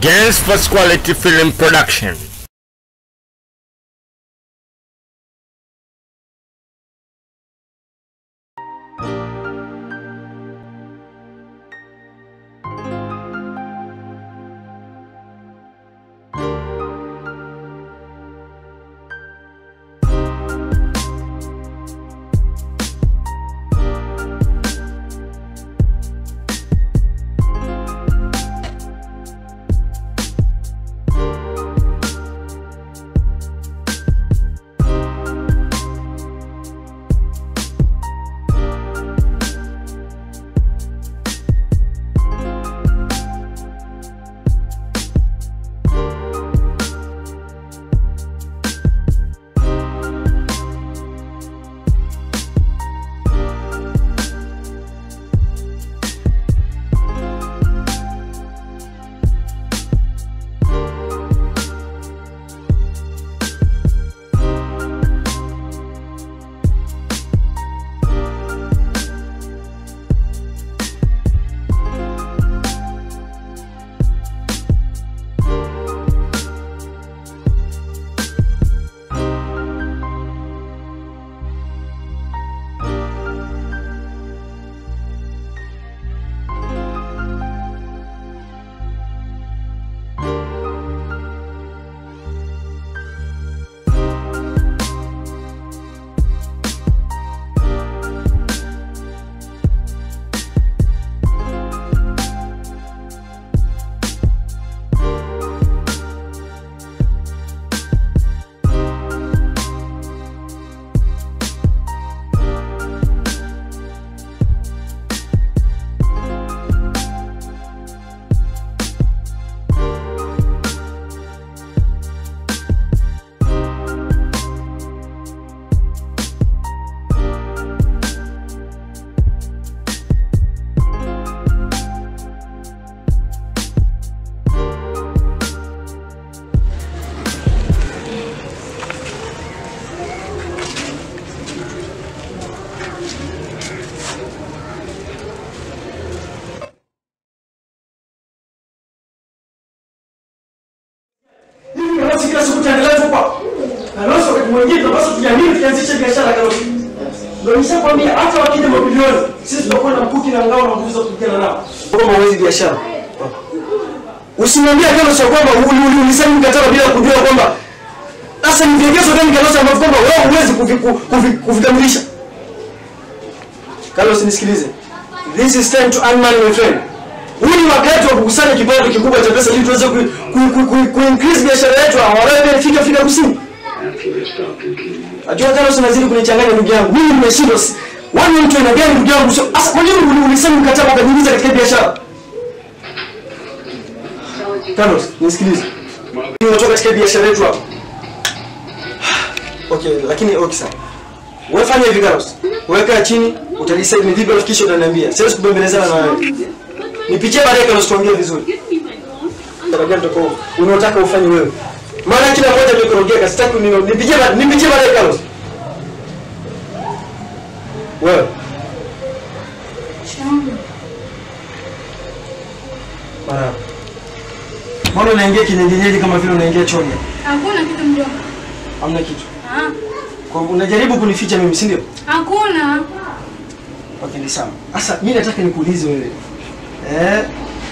Gens First Quality Film Production. Hivi Kalonzo kila siku tuendelee tu kwa Kalonzo wakati mwingine tunapaswa tujiamini tukianzisha biashara Kalonzo. Ndio nishakwambia hata wakija mabilioni sisi tutakuwa na mkuki na ngao na nguvu za kupigana nao. Kama huwezi biashara. Usimwambie Kalonzo ya kwamba ulisaini mkataba bila kujua kwamba sasa ni vigezo gani Kalonzo ambavyo kwamba wewe huwezi kuvi- kuvi- kuvikamilisha. Carlos nisikilize. This is time to earn money my friend. Huu ni wakati wa kukusanya kipato kikubwa cha pesa ili tuweze ku, ku, ku, ku, ku increase biashara yetu awalawe fika Afrika Kusini. Ajua Carlos unazidi kunichanganya ndugu yangu. Mimi nimeshindwa. si- Wani mtu aina gani ndugu yangu? Sio- Asa kwa nini uli- ulisaini mkataba ukajiingiza katika biashara? Carlos, nisikilize. Mimi natoka katika biashara yetu hapa. Okay, lakini okay sawa. Wewe fanya hivi Carlos. Weka chini, utadecide ni vipi unafikisha utaniambia. Siwezi kubembelezana na wewe. Nipitie baadaye Carlos tuongee vizuri. Tarajia nitako unaotaka ufanye wewe. Maana kila mmoja amekorogeka, sitaki ni nipitie ba- nipitie baadaye Carlos. Wewe. Mara. Mbona unaingia kinyenyenyeji kama vile unaingia chooni? Hakuna kitu mjomba. Hamna kitu. Ah, Kwa hivyo unajaribu kunificha mimi, si ndio? Hakuna. Okay, ni sawa. Sasa mimi nataka nikuulize wewe. Eh?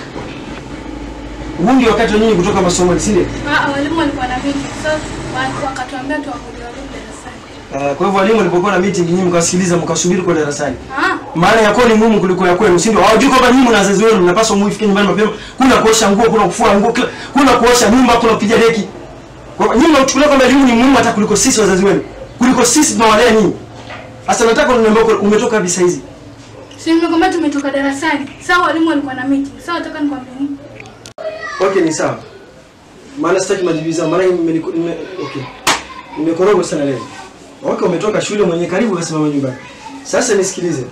Huu ndio wakati wa nyinyi kutoka masomo, si ndio? Ah, walimu walikuwa na meeting. So wa- wakatuambia tuangalie walimu darasani. Uh, kwa hivyo walimu walipokuwa na meeting nyinyi mkasikiliza mkasubiri kwa darasani. Ah, Maana yako ni muhimu kuliko ya kwenu, si ndio? Hawajui kwamba nyinyi na wazazi wenu mnapaswa muifike nyumbani mapema. Kuna kuosha nguo, kuna kufua nguo, kila- kuna kuosha nyumba, kuna kupiga deki. Kwa hivyo nyinyi mnachukulia kwamba elimu ni muhimu hata kuliko sisi wazazi wenu. Kuliko sisi tunawalea nyinyi. Sasa nataka uniambie uko- umetoka kabisa hizi. si nimekwambia tumetoka darasani. Sasa walimu walikuwa na meeting. Sasa nataka nikwambie nini? Okay, ni sawa. Maana sitaki majibizano, maana nime, nime okay. Nimekoroga sana leo. Okay, umetoka shule mwenye karibu kasimama nyumbani. Sasa nisikilize.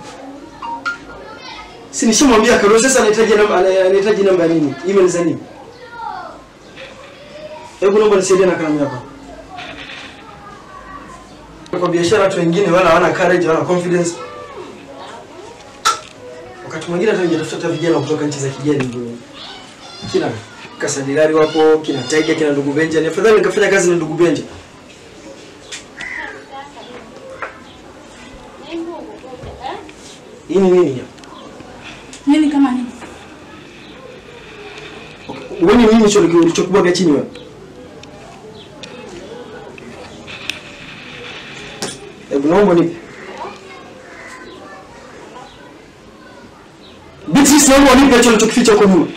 Si nishamwambia Karo sasa anahitaji namba ana- anahitaji namba ya nini? Email za nini? Hebu naomba nisaidie na kalamu hapa. Kwa biashara watu wengine wala hawana courage, wala confidence. Wakati mwingine hata ningetafuta hata vijana kutoka nchi za kigeni ndio. Kila Kasadilari wapo, kina Taiga, kina ndugu Benja. Ni afadhali nikafanya kazi na ndugu Benja. Hii ni nini hapa? Nini kama nini? Wewe ni nini hicho ulichokubwaga chini wewe? Hebu naomba nipe. Beatrice naomba unipe hicho ulichokificha huko nyuma.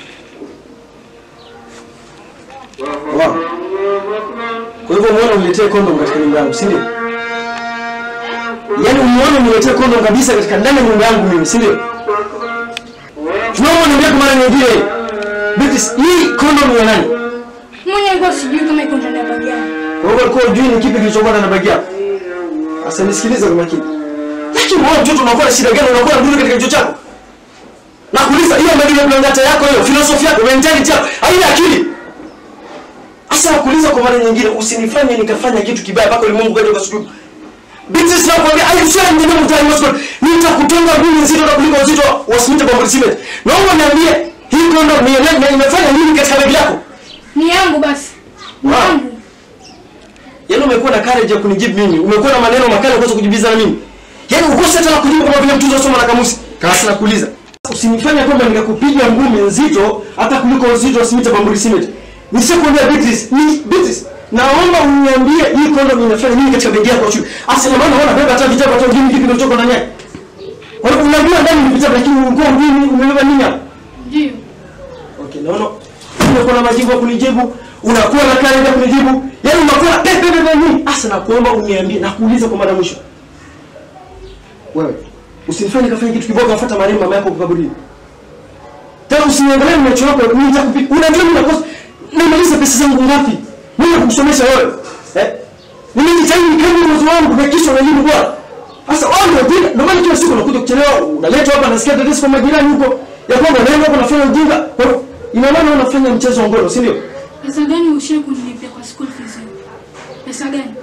Wow. Kwa hivyo umeona uniletee kondom katika nyumba yangu, si ndio? Yaani umeona uniletee kondom kabisa katika ndani ya nyumba yangu mimi, si ndio? Tunaomba niambie kwa mara nyingine. Beatrice, hii kondom ni ya nani? Mwenye alikuwa sijui kama iko ndani ya bagi yangu. Kwa hivyo alikuwa hujui ni kipi kilichokuwa ndani ya bagi yako. Sasa nisikilize kwa makini. Lakini wewe mtoto unakuwa na shida gani? Unakuwa na dudu katika kichwa chako? Nakuuliza hiyo ndio blangata yako hiyo, philosophy yako, mentality yako, haina akili. Sasa nakuuliza kwa mara nyingine, usinifanye nikafanya kitu kibaya mpaka ulimwengu kaje ukasujudu. Beatrice nakwambia, I swear in the name of the Most God, nitakutonga ngumi nzito na kuliko uzito wa simiti bomba cement. Naomba niambie, hii kondo ni ni- imefanya nini katika begi yako? Ni yangu basi. Ni Wow. yangu. Yaani umekuwa na courage ya kunijibu mimi. Umekuwa na maneno makali kuweza kujibiza na mimi. Yaani ukose hata na kujibu kama vile mtu unasoma na kamusi. Kasi nakuuliza. Usinifanye kwamba nikakupiga ngumi nzito hata kuliko uzito wa simiti bamburi simiti. Nishakwambia Beatrice, ni Beatrice. Naomba uniambie hii condom inafanya nini katika begi yako chuo. Asema maana unaona beba hata vitabu hata ngini kipi kilichoko ndani yake. Kwa hiyo unajua ndani ni vitabu lakini ulikuwa ngini umebeba nini hapo? Ndio. Okay, naona unakuwa na majibu ya kunijibu, unakuwa na kari ya kunijibu, yaani unakuwa na pepe pepe nini? Asa nakuomba uniambie, nakuuliza kwa mara ya mwisho. Wewe, usinifanye kafanya kitu kiboko kafuata marehemu mama yako kwa kaburini. Tena usiniangalie macho yako, mimi nitakupiga. Unajua mimi nakosa nimaliza pesa zangu ngapi? Mimi nakusomesha wewe. Eh? Nimejitahidi kama uwezo wangu na kisha unajini bwana. Sasa wao ndio bila, ndio maana kila siku unakuja kuchelewa, unaleta hapa nasikia tetesi kwa majirani huko ya kwamba unaenda hapo unafanya ujinga. Kwa hiyo ina maana unafanya mchezo wa ngono, si ndio? Pesa gani ushie kunilipia kwa school fees? yangu? Pesa gani?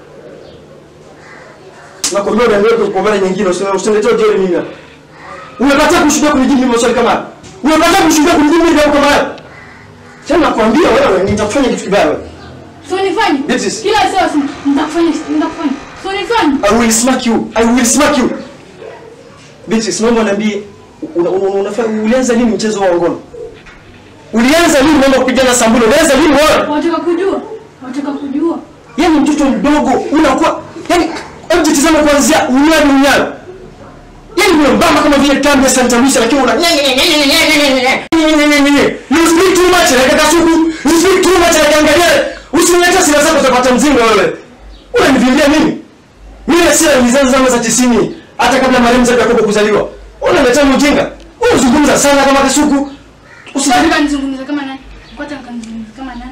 Nakwambia unaendelea kwa mara nyingine useme usiniletee ujeri mimi. hapa. Umekataa kushinda kunijibu mimi maswali kama haya. Umekataa kushinda kunijibu mimi jambo kama haya. Tena nakwambia wewe nitakufanya kitu kibaya wewe. So nifanye? Beatrice. Kila saa si- nitakufanya, nitakufanya. So nifanye? I will smack you. I will smack you. Beatrice, naomba niambie una- una- unafanya ulianza lini mchezo wa ngono? Ulianza lini mambo kupigana sambulo? Ulianza lini wewe? Wataka kujua? Wataka kujua? Yaani mtoto mdogo unakuwa yaani hebu jitizame kuanzia unyayo unyayo. Yaani wewe mbamba kama vile kambi ya Santa Lucia lakini una You speak too much like kasuku. You speak too much like angalia. Usiniletea sira zako utapata mzinga wewe. Unanivimbia mimi? Mimi na sira nilizaza zama za 90 hata kabla marehemu zake Yakobo kuzaliwa. Unaletea mjinga. Unazungumza sana kama kasuku. Usijaribu Wataka nizungumze kama nani? Wataka nizungumze kama nani?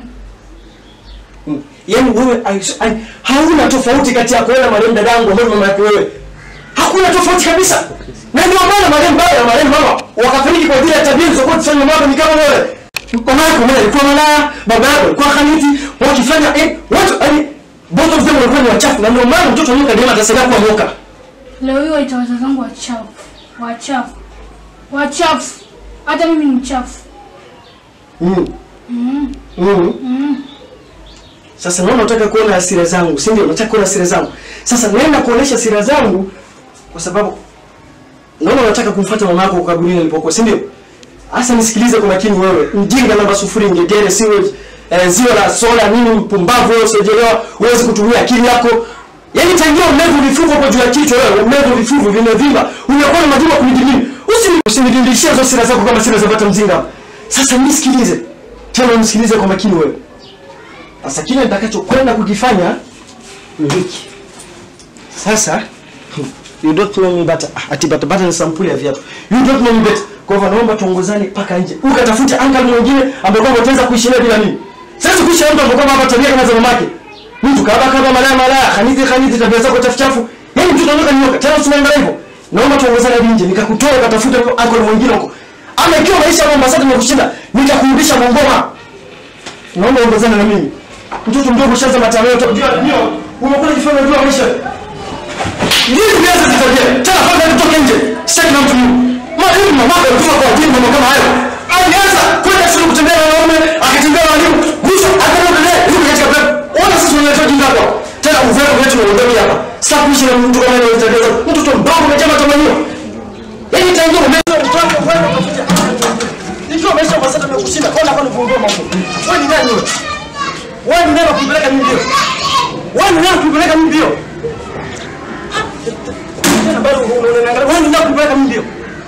Mm. Yaani wewe ai- ai- hauna tofauti kati yako wewe na marehemu dadangu ambaye mama yako wewe. Hakuna tofauti kabisa. Na ndio maana marehemu baba na marehemu mama wakafariki kwa ajili ya tabia zilizokuwa kufanya mama yako ni kama wewe. Mama yako mmoja alikuwa malaya, baba yako alikuwa khaniti, wakifanya eh watu yani both of them walikuwa ni wachafu na ndio maana mtoto mmoja ndiye atasema kuwa moka. Leo hiyo waita wazazi wangu wachafu. Wachafu. Wachafu. Hata mimi ni mchafu. Mm. Mm. Mm. Mm. Sasa naona unataka kuona hasira zangu, si ndio? Unataka kuona hasira zangu. Sasa naenda kuonesha hasira zangu kwa sababu naona unataka kumfuata mama yako kaburini alipokuwa, si ndio? Sasa nisikilize kwa makini wewe. Mjinga namba sufuri ngegere siwe eh, ziwa la sola nini mpumbavu wewe usiojelewa uweze kutumia akili yako. Yaani tangia umevu vifuvu kwa juu ya kichwa wewe, umevu vifuvu vimevimba, unakuwa na majibu ya kunijibini. Usini usinidindishie hizo sira zako kama sira za bata mzinga. Sasa nisikilize. Tena nisikilize kwa makini wewe. Sasa kile nitakachokwenda kukifanya ni hiki. Sasa you don't know me better. Ah, Ati bata bata ni sampuli ya viatu. You don't know me better. Kwa hivyo naomba tuongozane mpaka nje. Ukatafute uncle mwingine ambaye kwamba utaweza kuishi naye bila mimi. Sasa kuishi na mtu ambaye kwamba hapa tabia kama za mamake. Mtu kaba kaba malaya malaya, khanithi khanithi tabia zako chafu chafu. Yaani mtu anaondoka nyoka. Tena usiangalie hivyo. Naomba tuongozane hadi nje. Nikakutoa ukatafute uncle mwingine huko. Ama ikiwa maisha ya Mombasa tumekushinda, nitakurudisha Bungoma. Naomba uongozane na mimi. Mtoto mdogo ushaanza matamaa yote. Unajua ndio umekuwa unajifanya unajua maisha. Nini viaza zitabia? Tena kwanza nitoke nje. Sitaki na mtu mwingine. Mwalimu mama yako alikuwa kwa ajili mambo kama hayo. Alianza kwenda shule kutembea na wanaume, akitaka kwani kuongoma huko. Wewe ni nani wewe? Wewe ni nani kupeleka mimi mbio? Wewe ni nani kupeleka mimi mbio? Tena bado unaangalia wewe ni nani kupeleka mimi mbio?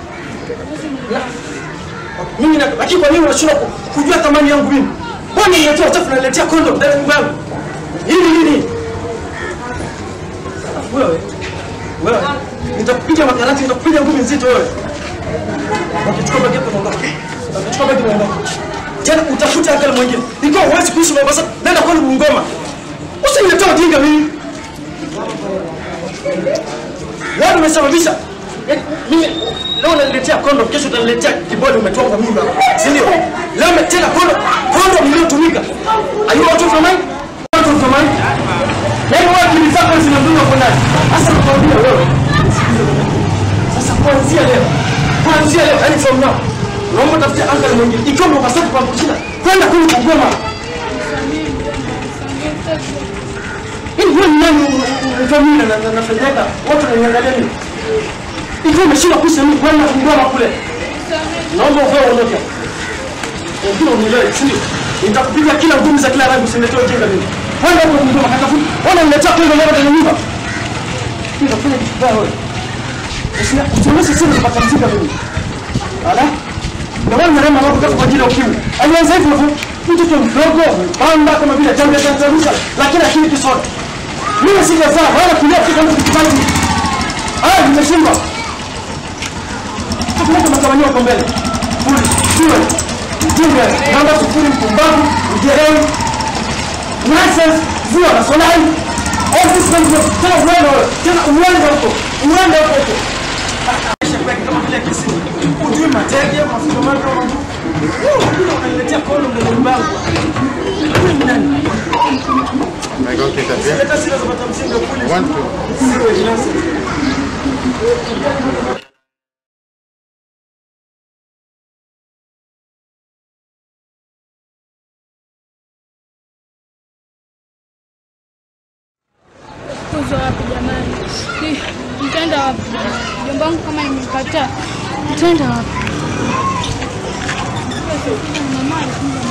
Mimi na lakini kwa nini unashindwa ku- kujua thamani yangu mimi? Mbona unaletea uchafu unaletea kondo ndani ya nyumba yangu? Hili nini? Wewe. Wewe. Nitakupiga makarati, nitakupiga ngumi nzito wewe. Wakichukua bagi yako unaondoka. Wakichukua bagi unaondoka. Tena utafuta akali mwingine. Ikiwa huwezi kuishi Mombasa, nenda kwani Bungoma. Usiniletea ujinga mimi. Wewe umesababisha Yaani, mimi leo unaniletea kondo, kesho utaniletea kibodi umetoa kwa mimba. Si ndio? Leo ume- tena kondo, kondo mliotumika. Are you out of your mind? Out of your mind? Yaani wewe akili zako zinadunda kwa ndani. Sasa nakwambia wewe. Sasa kuanzia leo, kuanzia leo, yani from now, naomba tafute uncle mwingine. Ikiwa Mombasa kwa kushinda, kwenda kule Kigoma. Yaani wewe ni nani unafanya na na nafanyaka? Watu wananiangalia mimi. Ikiwa umeshindwa kuishi mimi kwenda Kigoma kule. Naomba uvae uondoke. Wengine unielewe, si ndio? Nitakupiga kila ngumi za kila rangi usiniletee ujinga mimi. Kwenda huko Kigoma katafuta. Ona niletea kile ngoma ndani ya nyumba. Nitafanya kitu baya wewe. Usionyeshe siri kupata mzinga mimi. Ala? Na wewe unarema mambo kwa ajili ya ukimwi. Alianza hivyo hivyo. Mtoto mdogo, pamba kama vile jambo la Tanzania, lakini akili kisoda. Mimi sijazaa wala kulia kitu kama kipaji. Ah, nimeshindwa. Tukuleta matamanio kwa mbele. Fuli, siwe. Mjinga, namba sufuri mpumbavu, ujerewi. Nonsense, zua na solai. All this nonsense, tena uende wewe, tena uende huko, uende huko huko. Kama vile kisini, ujui matege, mafuta mali kama mtu. Woo, unaniletea kono mbele nyumba yangu. Wewe ni nani? Leta sira za matamsinga kule. Siwe, nonsense. Kuzo wapi jamani? Ni- Nitaenda wapi? Mjomba wangu kama nimekataa. Nitaenda wapi? Mama,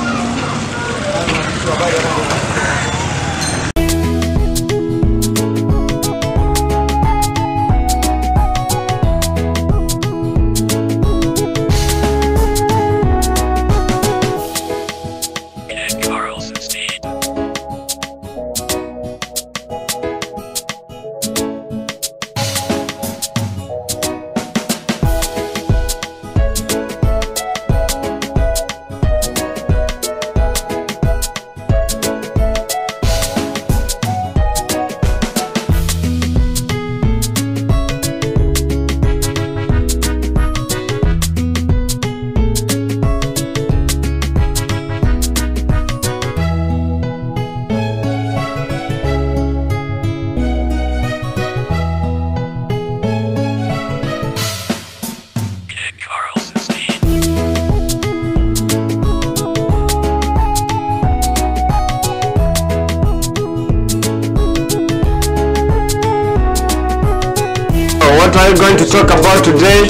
What are you going to talk about today?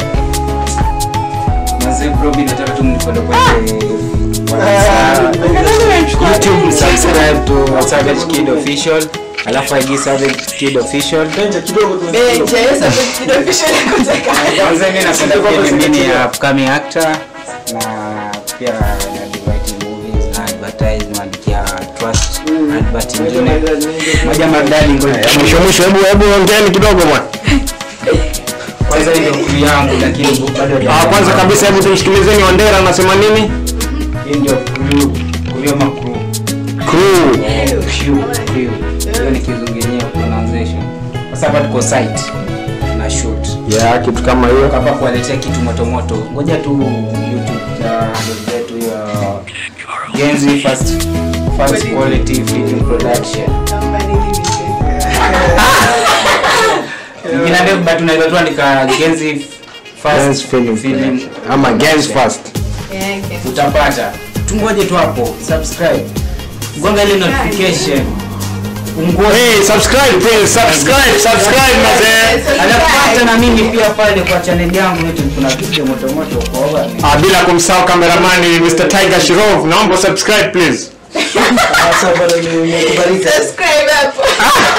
Mazee bro, mimi nataka tu mnifollow kwenye YouTube, subscribe to Savage Kid Official. Alafu IG Savage Kid Official. Benja kidogo tu. Kwanza mimi napenda pia mimi ni upcoming actor na pia na divide movies na advertise naandikia trust advert ingine. Moja maridadi ngoja. Mwisho mwisho, hebu hebu ongeeni kidogo bwana. Kwanza hiyo crew yangu lakini bado Ah, kwanza kabisa hebu tumsikilizeni Wandera anasema nini? hii ndio crew, crew ama crew. Crew. Crew, crew. Hiyo ni kizungu pronunciation. Sasa hapa tuko site na shoot. Yeah, kitu kama hiyo. hapa kuwaletea kitu motomoto ngoja tu youtube ya handle zetu ya genzi first first quality film production ingine ndio but unaweza tu andika genzi Gens first Film film Ama Gens First. utapata tungoje tu hapo subscribe gonga ile notification Hey, subscribe please, subscribe, subscribe mazee. Anapata na mimi pia pale kwa channel yangu yetu kuna video moto moto kwa over. Ah, bila kumsahau kameramani Mr. Tiger Shirov. Naomba subscribe please. Sasa bwana nimekubalika. Subscribe hapo.